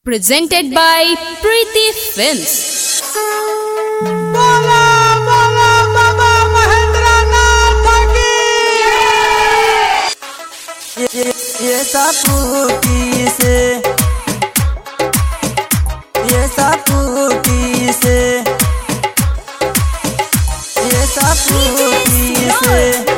Presented by Preeti Films. बोला बोला बाबा महेंद्र नाथ की ये ये सापूती से ये सापूती से ये सापूती से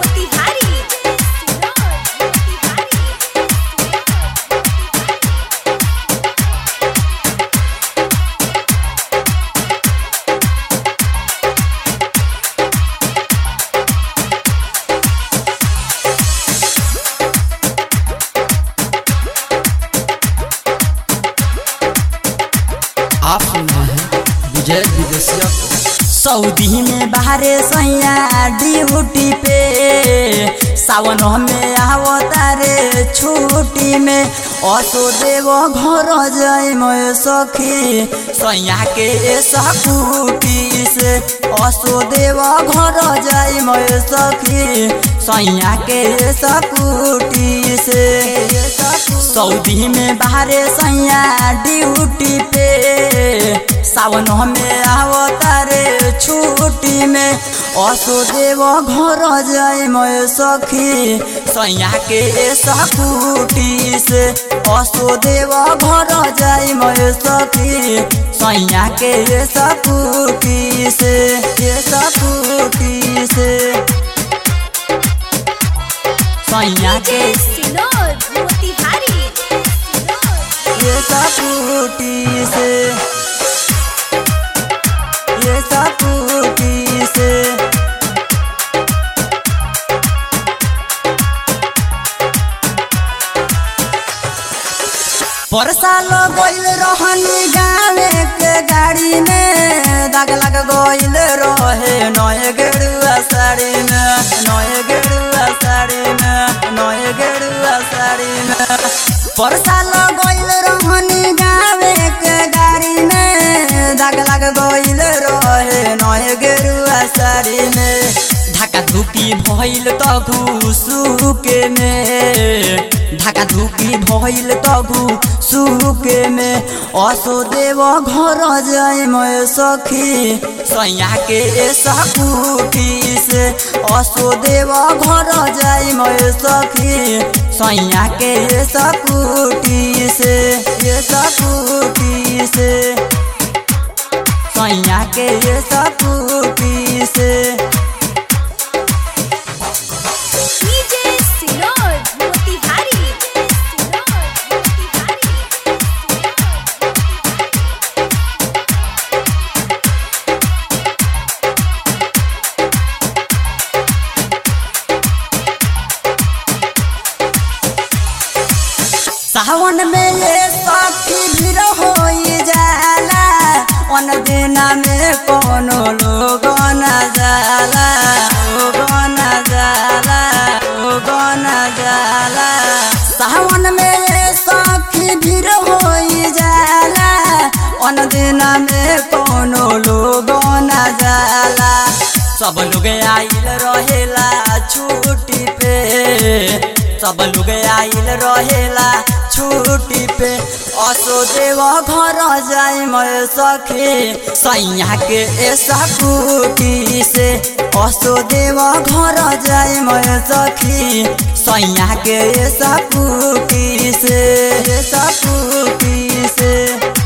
आप सुन रहे हैं विजय विदेशिया को सऊदी में बाहरे सैया ड्यूटी पे सावन में आवता रे छुट्टी में असो देव घर जाय मैं सखी सैया के सकुटी से असो देव घर जाय मैं सखी सैया के सकुटी से सऊदी में बाहरे सैया ड्यूटी पे सावन में आवता रे छुट्टी में असो देव घर जाय मैं सखी सैया के सकुटी से असो देव घर जाय मैं सखी सैया के सकुटी से ये सकुटी से सैया के ये सकुटी से ये सकुटी से परसाल गइल रहनी गावे के गाड़ी में दाग लग गइल रहे नए गेरुआ साड़ी में नए गेरुआ साड़ी में नए गेरुआ साड़ी में परसाल गइल रहनी गावे के गाड़ी में दाग लग गइल रहे नए गेरुआ साड़ी में ढाका धुकी भइल त घुसुके में ढाका धुकी भइल त घुसुके में असो देव घर जाय मैं सखी सैया के सकुटी से असो देव घर जाय मैं सखी सैया के सकुटी से ये सकुटी से सैया के सकुटी से सावन में ये सखी भीड़ हो जाला अन दिना में कोनो लोग न जाला लोग न जाला लोग न जाला सावन में ये सखी भीड़ हो जाला अन दिना में कोनो लोग न जाला सब लोग आइल रहेला छुट्टी पे सब लोग आइल रहेला छुट्टी पे असो देव घर जाय मैं सखी सैया के सकुटी से असो देव घर जाय मैं सखी सैया के सकुटी से सकुटी से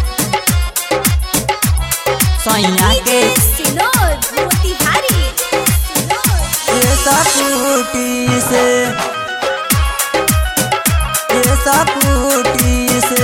सैया के सकुटी से ये सकुटी से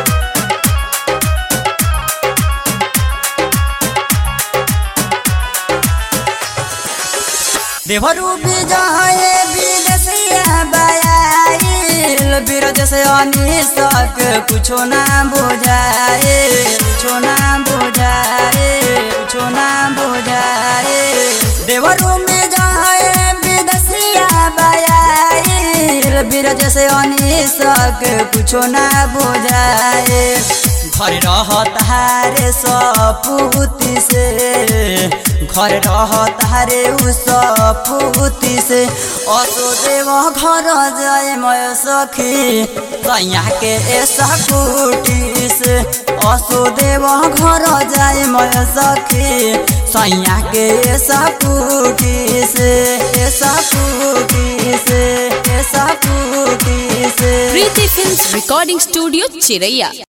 देवरू विजय विदेशिया बयाइल बिरज से अनिसक कुछो ना बुझाए कुछो ना बुझाए कुछो ना बुझाए देवरू विजय विदेशिया बयाइल बिरज से अनिसक कुछो ना बुझाए घर रहतारे सपूती से घर रहतारे उ सपूती से असो देव घर जाए मैं सखी सैया के सकुटी से वसुदेव घर जाए मैं सखी सैया के सपूटी से सपूटी से सपूटी से Preeti Films Recording Studio, Chiraiya.